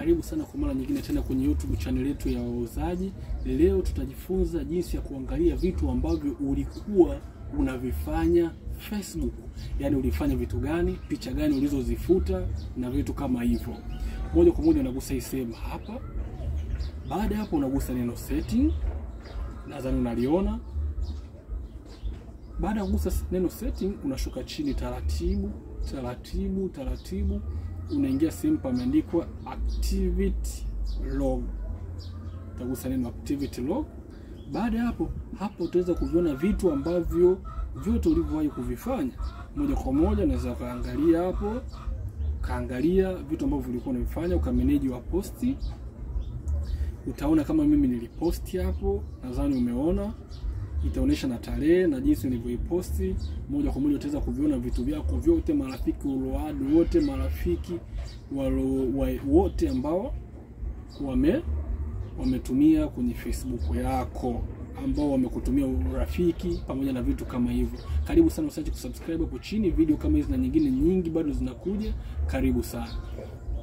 Karibu sana kwa mara nyingine tena kwenye YouTube channel yetu ya wauzaji. Leo tutajifunza jinsi ya kuangalia vitu ambavyo ulikuwa unavifanya Facebook, yaani ulifanya vitu gani, picha gani ulizozifuta na vitu kama hivyo. Moja kwa moja unagusa hii sehemu hapa. Baada ya hapo, unagusa neno setting, nadhani unaliona. Baada ya kugusa neno setting, unashuka chini taratibu taratibu taratibu, unaingia sehemu pameandikwa activity log. Utagusa neno activity log. Baada ya hapo, hapo utaweza kuviona vitu ambavyo vyote ulivyowahi kuvifanya. Moja kwa moja unaweza ukaangalia hapo, kaangalia vitu ambavyo ulikuwa unavifanya, ukameneji wa posti. Utaona kama mimi niliposti hapo, nadhani umeona itaonyesha na tarehe na jinsi nilivyoiposti. Moja kwa moja utaweza kuviona vitu vyako vyote, marafiki ulioadi wote, marafiki walo, wa, wote ambao wame wametumia kwenye Facebook yako ambao wamekutumia urafiki pamoja na vitu kama hivyo. Karibu sana, usiache kusubscribe hapo chini. Video kama hizi na nyingine nyingi bado zinakuja. Karibu sana.